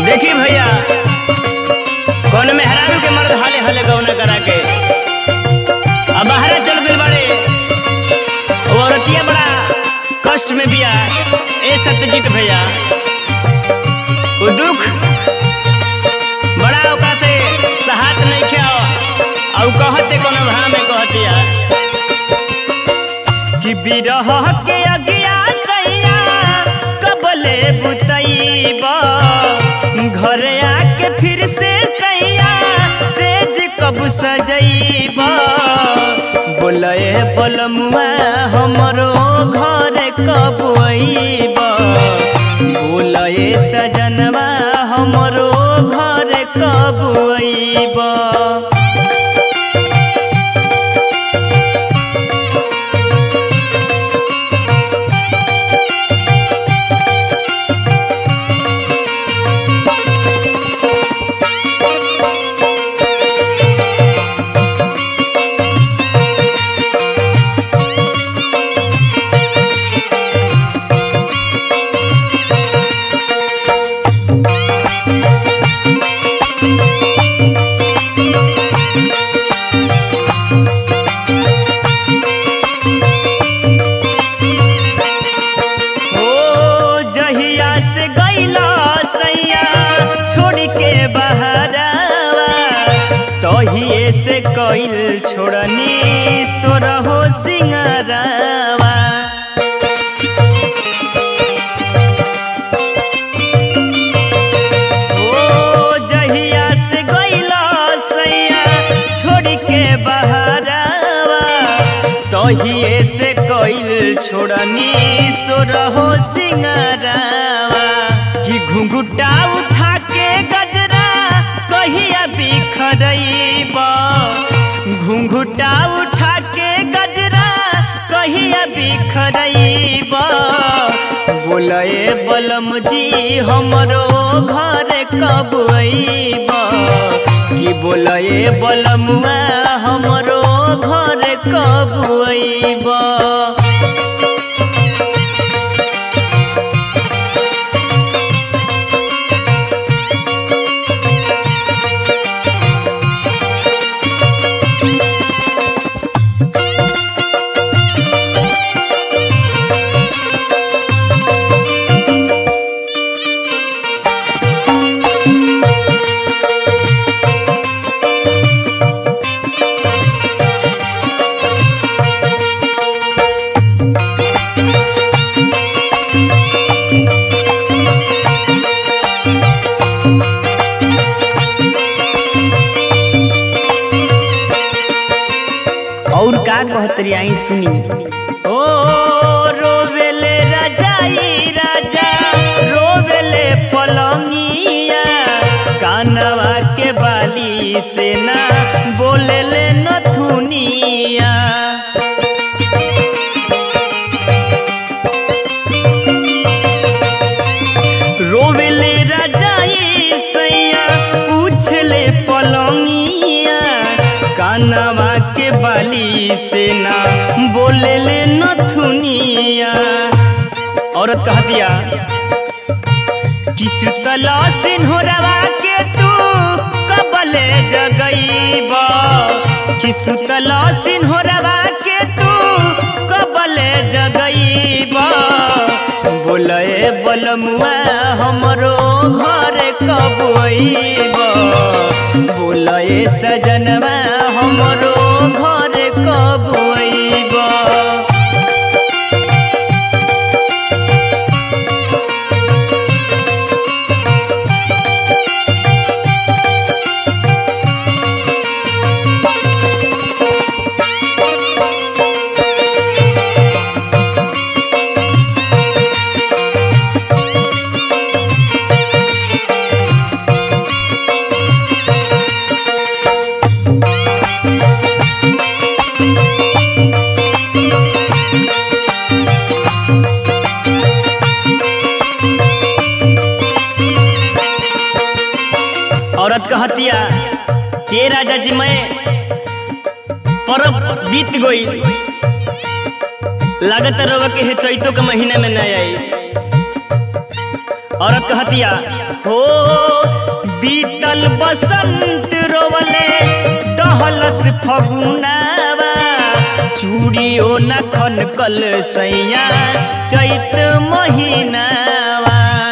देखी भैया कौन मेहरारू के मर्द हाले हाले गौना करा के अब बाहर चल गइल बाड़े वो औरतिया बड़ा कष्ट में बिया ए सत्यजीत भैया वो दुख बड़ा ओका से सहात नहीं ख्या और कहते कोनो भाव में कहतिया कि बिरह के अगिया सैया कबले बुतैबा घर आके फिर से सैया सेज कब सजैबा बोलए बलमुआ हमरो घर कब अइबा बोलए सजनवा हमरो घर कब अइबा ओ जहिया से गईला सैया छोड़ के बहरावा तहिए से कइल छोड़नी सोरहो सिंगरावा ओ जहिया से गईला सैया छोड़ के बहरावा तहिए से कइल छोड़नी सोरहो सिंगरावा कि घुंघुटा उठा के गजरा कहिया बिखरैबा घुंघुटा उठा के गजरा कहिया बिखरैबा बोलए बलम जी हमरो घर कब अइबा कि बोलए बलमुआ हमरो घर कब अइबा और का कहतरी आई सुनी ओ रोवेले राजाई राजा रोवेले पलंगिया कानवा के बाली से ना बोलेले नथुनिया रोवेले राजाई सैया पूछले पलंगिया कानवा के बाली से ना बोलेले नथुनिया औरत कहतिया कि सुतला सिन्होरवा के तू कबले जगईबा कि सुतला सिन्होरवा के तू कबले जगईबा बोलए बलमुआ हमरो घर कब अइबा बोलए सजनवा हमरो घर कब अइबा औरत कहतिया के राजा जी मैं परब बीत गई लागत रवा के हे चैतो के महीने में न आई औरत कहतिया हो बीतल बसंत रोवले टहलस फगुनावा चूड़ियो न खनकल सैया चैत महीनावा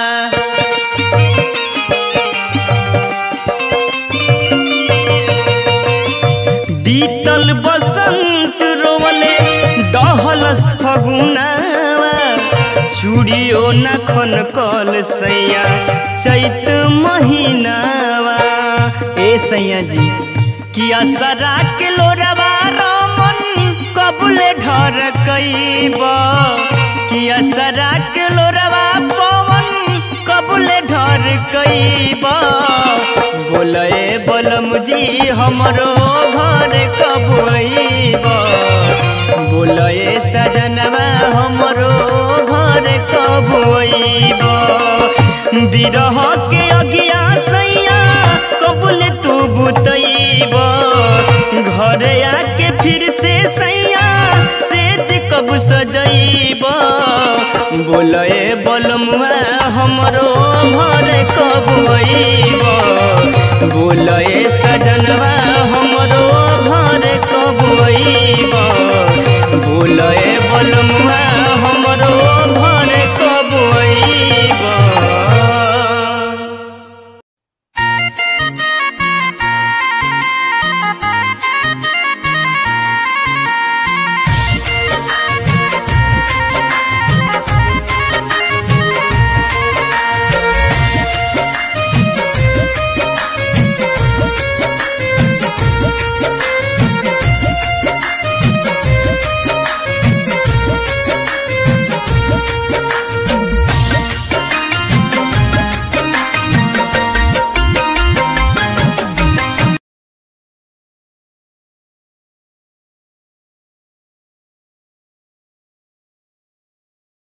बीतल बसंत रोवले डहलस फगुनावा चूड़ियो न खनकल सैया चैत महीनावा ए सैया जी किया सरा के लोरवा रमन कबले ढर कैब किया सरा के लोरवा पवन कबले ढर कैब बोले बलम जी हमरो घर कब अइब बोले सजनवा हमरो घर कब अइब बिरह के अगिया सैया कबुल तू बुतैब घर आके फिर से सैया सेज कब सजैब बोले बलमुआ हमरो घर कब अइब बोल